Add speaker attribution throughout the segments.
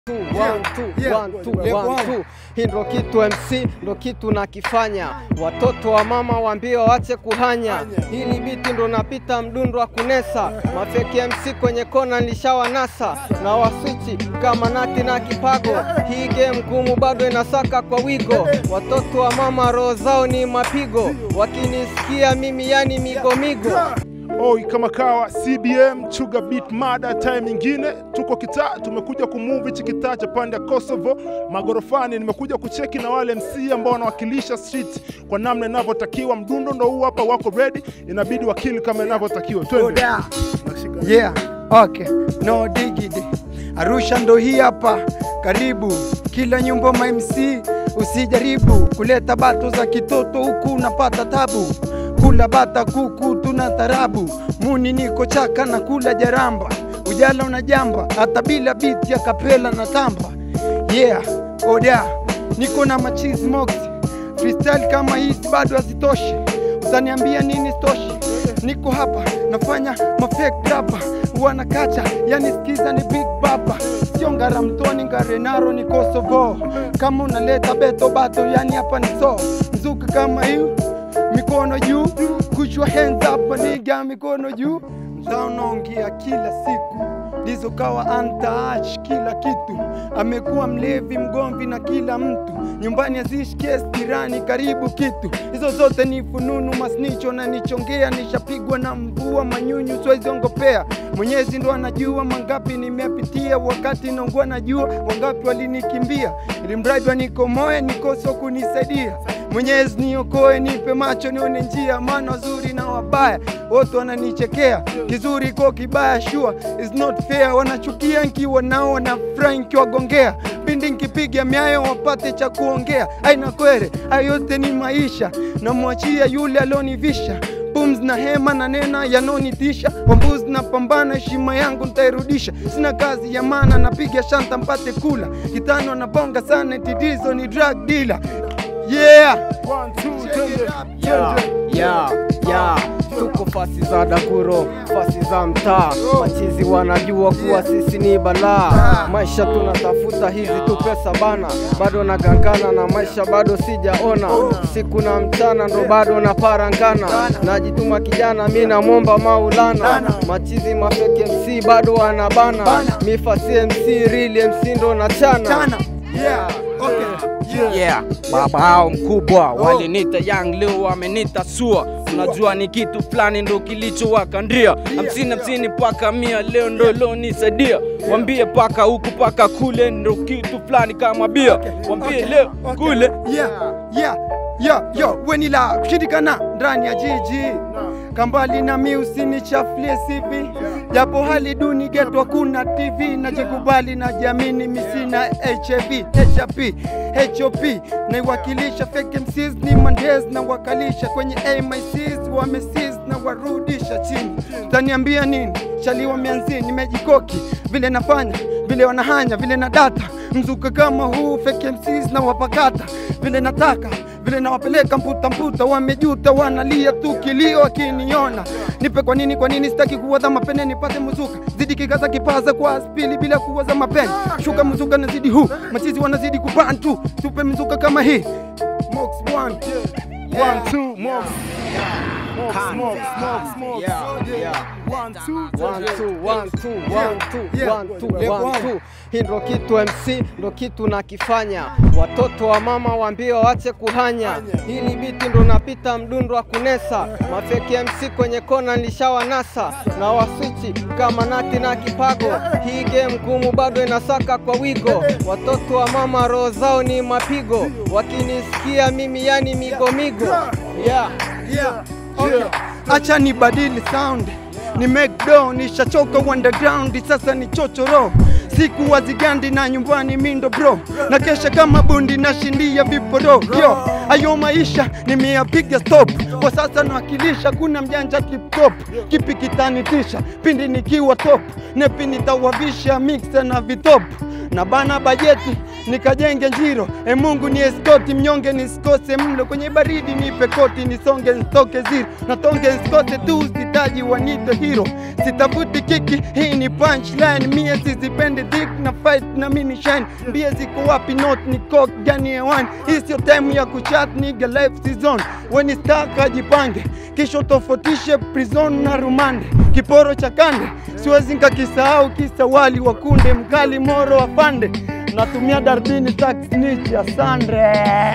Speaker 1: One, two,
Speaker 2: Yeah.
Speaker 1: one, two,
Speaker 2: Yeah.
Speaker 1: one,
Speaker 2: One.
Speaker 1: two. Hii ndo kitu MC ndo kitu nakifanya, watoto wa mama waambie waache kuhanya. Hili biti ndo napita mdundo wa kunesa, mafeki MC kwenye kona nilishawanasa na waswichi kama nati na kipago. Hii game ngumu bado inasaka kwa wigo, watoto wa mama roho zao ni mapigo, wakinisikia mimi yani migomigo
Speaker 3: Oi kama kawa CBM Chuga Beat Mada, time nyingine tuko kitaa, tumekuja kumove hichi kitaa cha pande ya Kosovo magorofani. Nimekuja kucheki na wale MC ambao wanawakilisha street kwa namna inavyotakiwa. Mdundo ndo huu hapa, wako ready, inabidi wakili kama inavyotakiwa. Twende.
Speaker 2: Oda. Yeah, okay. No digidi. Arusha ndo hii hapa. Karibu kila nyumba ma MC, usijaribu kuleta bato za kitoto huku unapata tabu. Kula bata kuku tuna tarabu, muni niko chaka na kula jaramba, ujala unajamba hata bila biti ya kapela na tamba. Yeah, oda niko na machizi mox freestyle kama hizi bado hazitoshi, utaniambia nini stoshi? Niko hapa nafanya mafake rapa wanakacha, yani skiza ni big baba, sio ngaramtoni ngarenaro ni Kosovo. Kama unaleta beto bato, yani hapa ni so mzuka kama hiyo, mikono juu, kuchwa hands up niga, mikono juu, mtaa unaongea kila siku Lizo kawa antaach kila kitu, amekuwa mlevi mgomvi na kila mtu, nyumbani azishi kesi jirani karibu kitu. Hizo zote ni fununu masnicho na nichongea, nishapigwa na mvua manyunyu siweziongopea. Mwenyezi ndo anajua mangapi nimepitia, wakati naungua najua wangapi walinikimbia, ili mradi wanikomoe nikoso kunisaidia. Mwenyezi niokoe, nipe macho nione njia, maana wazuri na wabaya wote wananichekea, kizuri ko kibaya, sure is not fair. Wanachukia nkiwa nao na furahi nkiwagongea, pindi nkipiga miayo wapate cha kuongea. Aina kwere, hayo yote ni maisha, namwachia yule alionivisha pumzi na hema na nena yanonitisha, wambuzi na pambana, heshima yangu nitairudisha. Sina kazi ya maana, napiga shanta mpate kula, kitano na bonga sana, titizo ni drug dealer. Yeah,
Speaker 3: One, two, twende.
Speaker 1: ya ya ya tuko fasi za Dakuro, fasi za mtaa, machizi wanajua kuwa sisi ni balaa. Maisha tunatafuta hizi tu pesa bana, bado nagangana na maisha, bado sijaona siku na mchana, ndo bado naparangana, najituma kijana, mi namwomba Maulana. Machizi mafeki MC bado wanabana, mi fasi MC real MC ndo nachana
Speaker 2: chana. Yeah, okay. Yeah.
Speaker 4: yeah, baba hao mkubwa walinita young leo wamenita sua unajua ni kitu fulani ndo kilichowakandia hamsini hamsini paka mia leo ndo lonisaidia wambie paka huku paka kule ndo kitu fulani kama bia wambie leo kule
Speaker 2: yeah, yeah, yeah, yo, wenila kushirikana ndani ya jiji kambali na mi usinichafulie sivi japo hali duni geto kuna tv najikubali na jamini misina hiv hp hop naiwakilisha fake MCs ni mandes na wakalisha kwenyeamics wamesis na warudisha chini taniambia nini shaliwa mianzi nimejikoki vile nafanya vile wanahanya vile na data mzuka kama huu fake MCs na wapakata vile nataka vile nawapeleka mputa mputa, wamejuta wanalia tu kilio wakiniona. Nipe kwa nini, kwa nini sitaki kuwaza mapene, nipate mzuka zidi kikaza kipaza kwa spili bila kuwaza mapene, shuka mzuka nazidi huu, machizi wanazidi kubantu, tupe mzuka kama hii Mox one.
Speaker 3: One, two, more. Smoke, smoke, smoke, smoke. One, two,
Speaker 1: One, two, one, two, one, two,
Speaker 2: Yeah.
Speaker 1: one, two,
Speaker 2: Yeah.
Speaker 1: one,
Speaker 2: Yeah.
Speaker 1: two. Hii ndo kitu MC ndo kitu nakifanya, watoto wa mama waambie waache kuhanya. Hili biti ndo napita mdundo wa kunesa, mafeki MC kwenye kona nilishawanasa na waswichi kama nati na kipago. Hii game ngumu bado inasaka kwa wigo, watoto wa mama roho zao ni mapigo, wakinisikia mimi yani migomigo yeah.
Speaker 2: Yeah. Okay. Acha nibadili sound ni make do nishachoka underground sasa ni chochoro siku wazigandi na nyumbani mindo bro na kesha kama bundi na shindia viporo yo ayo maisha nimeyapiga stop kwa sasa nawakilisha kuna mjanja tiptop kipi kitanitisha pindi nikiwa top nepi nitawavisha mixa na vitop na bana bajeti nikajenge njiro e Mungu ni eskoti mnyonge nisikose mlo kwenye baridi nipe koti nisonge nitoke zero natonge nsikose tu sitaji wanite hero sitafuti kiki hii ni punchline mie sizipende dik na fight na mini shine mbie ziko wapi not ni cock gani hewani hii sio time ya kuchat niga life season weni staka jipange kisha tofautishe prison na rumande kiporo cha kande siwezi nkakisahau kisa wali wa kunde mkali moro afande natumia darbini taksnich asandre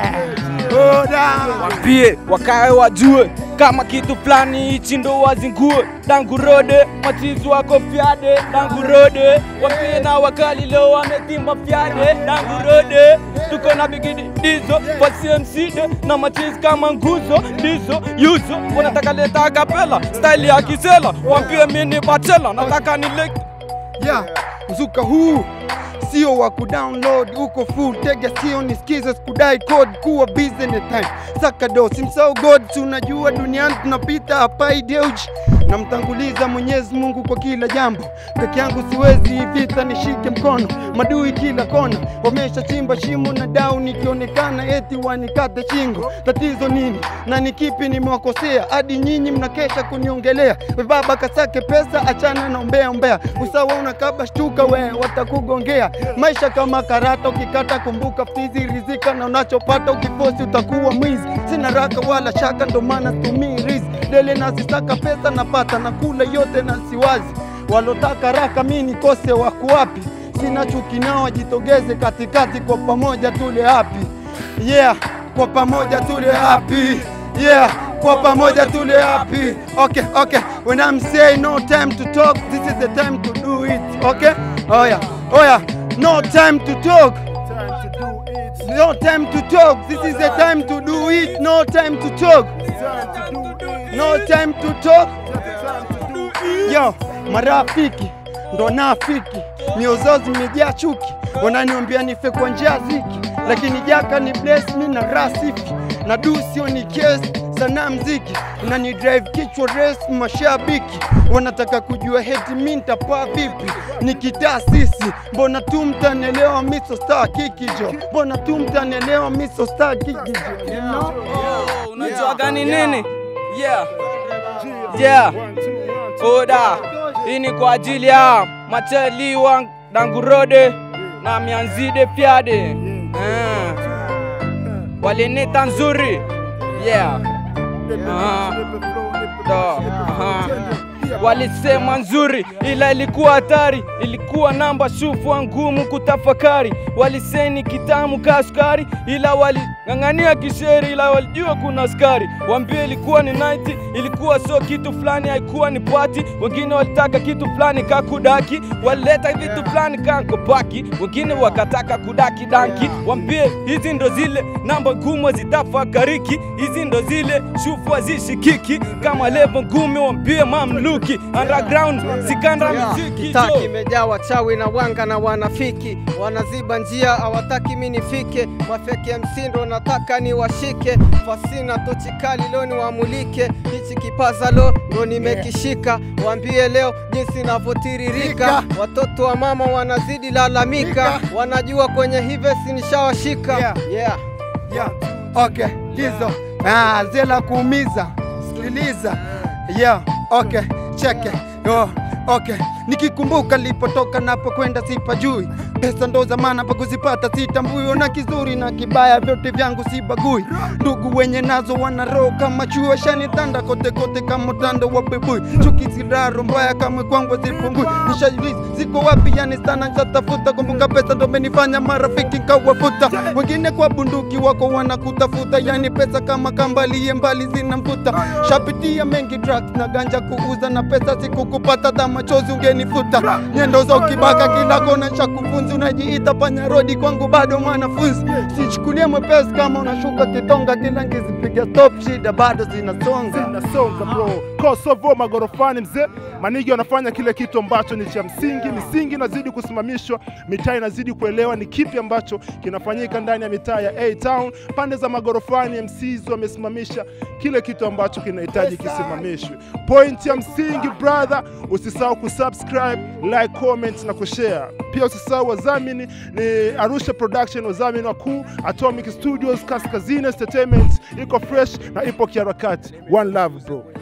Speaker 2: oda
Speaker 4: Wambie wakae wajue kama kitu fulani hichi ndo wazingue dangurode machizi wako fyade dangurode wambie na wakali leo wametimba fyade dangurode tuko na bigidi dizo fasiemside na machizi kama nguzo dizo yuzo wanataka leta kapela staili ya kisela wambie mini bachela nataka nileke
Speaker 2: yeah, mzuka huu sio wa kudownload uko full tega sio nisikize sikudai code kuwa busy anytime saka do simsao god tunajua duniani tunapita hapa ideuji namtanguliza mwenyezi mungu kwa kila jambo peke yangu siwezi hii vita nishike mkono madui kila kona wamesha chimba shimo na dau nikionekana eti wanikate shingo tatizo nini na ni kipi nimewakosea hadi nyinyi mnakesha kuniongelea we baba kasake pesa achana na umbea umbea usawa unakaba shtuka we watakugongea maisha kama karata ukikata kumbuka fizi rizika na unachopata ukifosi utakuwa mwizi sina raka wala shaka ndo maana situmii rizi dele nazisaka pesa napata na kula yote na siwazi walotaka raka mi nikose wako wapi sina chuki nao wajitogeze katikati kwa pamoja tule happy yeah kwa pamoja tule happy yeah kwa pamoja tule happy okay okay when i'm saying no time to talk this is the time to do it okay oh yeah oh yeah no time to talk no time to talk this is the time to do it no time to talk no time to talk yo marafiki ndo nafiki miozo zimejaa chuki wananiombea nife kwa njia ziki lakini jaka ni bless mi na rasifi na du sio ni kesi sana mziki unani drive kichwa res mashabiki wanataka kujua heti mi ntapaa vipi nikitaa sisi mbona tu mtanelewa miso star kikijo mbona tu mtanelewa miso star kikijo you know?
Speaker 4: unajua gani nini yeah yeah oda hii ni kwa ajili ya mateliwa dangurode na mianzide fyade Ah. walinita nzuri yeah Ah. Do. Aha. walisema nzuri ila ilikuwa hatari ilikuwa namba shufwa ngumu kutafakari waliseni kitamu ka sukari ila waling'ang'ania kisheri ila walijua kuna askari wambie ilikuwa ni night ilikuwa sio kitu fulani haikuwa ni pati wengine walitaka kitu fulani ka kudaki walileta vitu fulani ka nkopaki wengine wakataka kudaki danki wambie hizi ndo zile namba ngumu zitafakariki hizi ndo zile shufwa zishikiki kama levo ngumi wambie mamluki underground zikanda miziki
Speaker 1: Kitaki
Speaker 4: jo.
Speaker 1: imejaa wachawi na wanga na wanafiki, wanaziba njia, hawataki mi nifike. Mafeki ya msindo nataka ni washike, fasina tochi kali leo niwamulike. Hichi kipaza lo ndo nimekishika, waambie leo jinsi navyotiririka. Watoto wa mama wanazidi lalamika, wanajua kwenye hivesi nishawashika.
Speaker 2: Yeah.
Speaker 1: Yeah.
Speaker 2: yeah. Okay, hizo ah, zela kuumiza, sikiliza yeah. Okay, cheke oh. Okay, nikikumbuka lipotoka napokwenda sipajui, pesa ndo zamana pa kuzipata sitambui, ona kizuri na kibaya vyote vyangu sibagui. Ndugu wenye nazo wana roho kama chuo, shanitanda kote kote kama utando wa bebui, chuki ziraro mbaya kama kwangu zipungui. Nishajiuliza ziko wapi, yani sana nishatafuta, kumbuka pesa ndo menifanya marafiki nkawafuta, wengine kwa bunduki wako wanakutafuta, yani pesa kama kambaliye mbali zinamvuta. Shapitia mengi drugs na ganja kuuza, na pesa sikukupata, hata machozi ungenifuta. Nyendo za ukibaka kila kona cha kufunzi, unajiita panya rodi, kwangu bado mwanafunzi. Sichukulie mwepesi kama unashuka kitonga, kila ngizipiga stop, shida bado zinasonga.
Speaker 3: Nasonga bro, Kosovo magorofani mzee, manigi wanafanya kile kitu ambacho ni cha msingi. Misingi inazidi kusimamishwa, mitaa inazidi kuelewa ni kipi ambacho kinafanyika ndani ya mitaa ya A Town. Pande za magorofani MCs wamesimamisha kile kitu ambacho kinahitaji kisimamishwe. Point ya msingi brother, usisahau kusubscribe, like, comment na kushare. Pia usisahau wadhamini ni Arusha Production, wadhamini wakuu Atomic Studios, Kaskazini Entertainment, iko fresh na ipo kiharakati. One love bro.